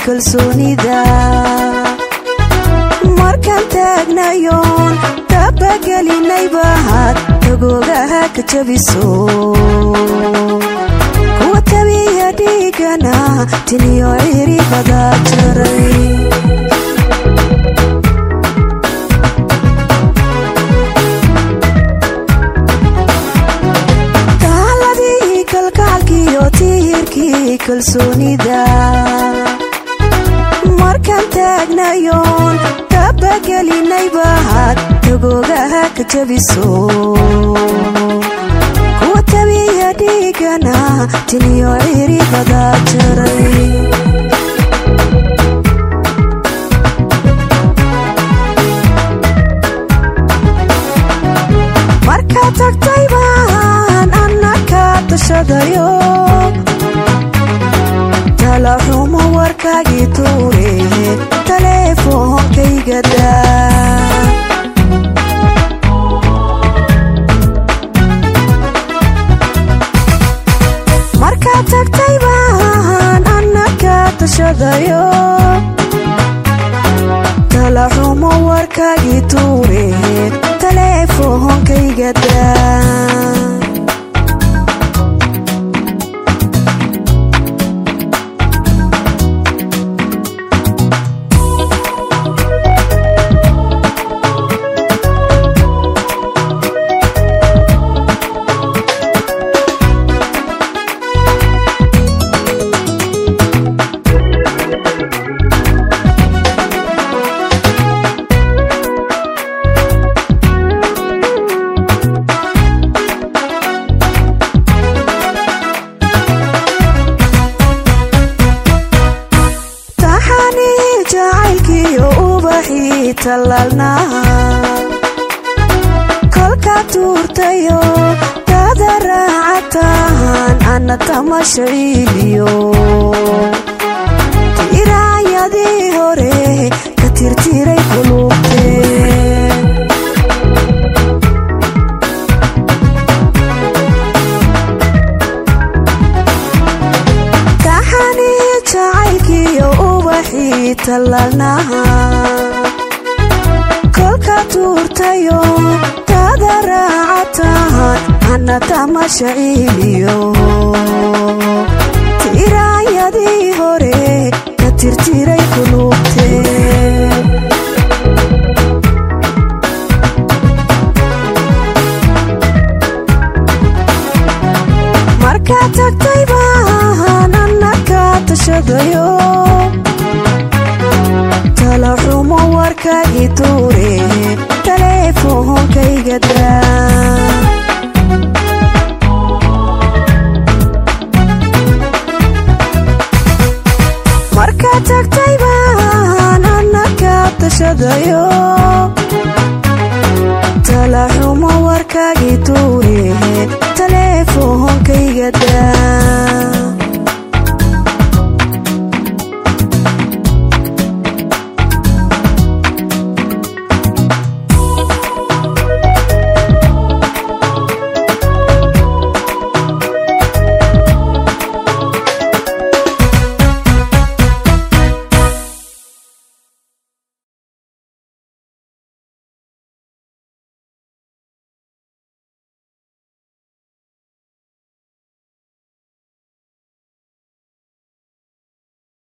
kalsoonida markaan taagnayoon tabagelinaybaad tagoogaha ka jabiso kuwa tabiya dhiigana tiniyo ciribada jaray taaladii kalgacalkiyo tiirkii kalsoonida markaan taagnayoon tabagelinaybaad tagoogaha ka jabiso kuwa tabiya dhiigana tiniyo ciribada jaray markaa tagtay baan anna ka tashadayo talaxumo warkaagii tuure taleefonkayga daa markaa tagtay baan anna ka tashadayo talaxumo warkaagii tuure taleefonkayga daa taxanii jacaylkiiyo ubaxii tallaalnaa kolkaa tuurtayo dada raacataan anna tamashaciiliyo tiraayadii hore ka tirtiray qulubtee taxanii jacaylkiiyo ubaxii tallaalnaha kolka tuurtayo dada raacataan anna tamashaciiliyo tiraayadii hore ka tirtiray qulubtee markaa tagtay baan anna ka tashadayo talaxumo warkaagii tuure taleefonkayga daa markaa tagtay baan anna ka tashadayo talaxumo warkaagii tuure taleefonkayga daa